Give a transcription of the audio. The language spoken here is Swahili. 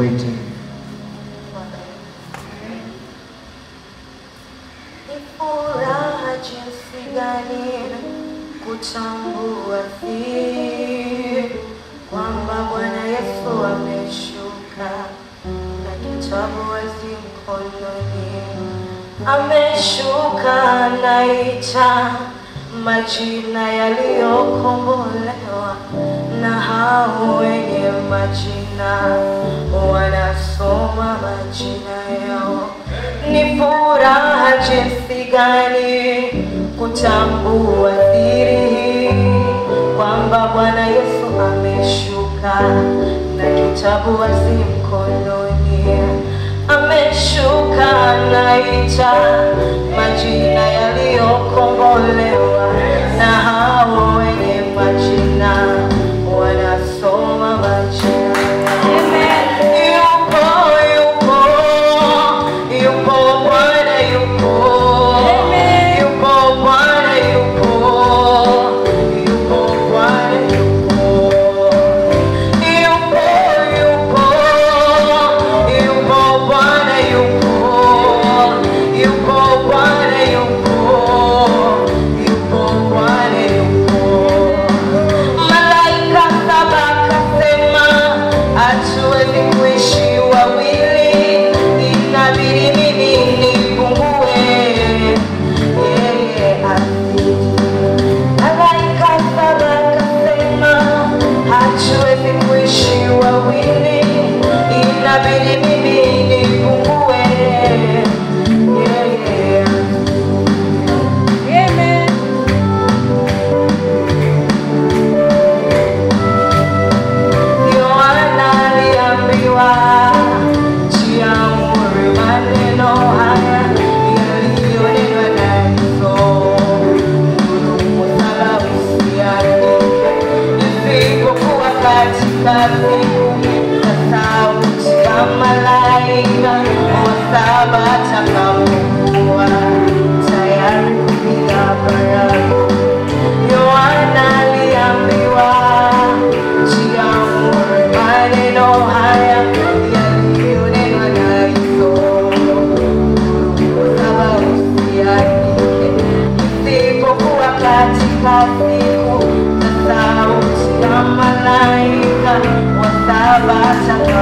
Waiting. Ni furaha jinsi gani kutambua dhiri kwamba Bwana Yesu ameshuka na kitabu wazi mkononi, ameshuka naita majina yaliyokombolewa na hao wenye majina wanasoma majina yao. Ni furaha jinsi gani kutambua dhiri kwamba Bwana Yesu ameshuka na kitabu wazi mkononi, ameshuka naita majina yaliyokombolewa na hao wenye majina wanasoma majina yupo yupo yupo Bwana yupo yupo Bwana yupo yupo Bwana yupo yupo yupo yupo Bwana yupo yupo Bwana yupo yupo Bwana yupo Malaika saba kasema hatuwezi kuishi wawili, inabidi mimi nipungue, yeye azidi. Malaika saba kasema hatuwezi kuishi wawili, inabidi mimi nipungue, yeye azidi. Yohana aliambiwa jiamuru maneno haya yaliyonenwa na Yesu. Nuru msala usiandike, isipokuwa katika siku za sauti ya malaika wa saba atakapokuwa tayari kupiga baragumu. Yohana aliambiwa jiamuru maneno haya yaliyonenwa na Yesu. Saba usiandike, isipokuwa katika siku za sauti ya malaika wa saba atakapokuwa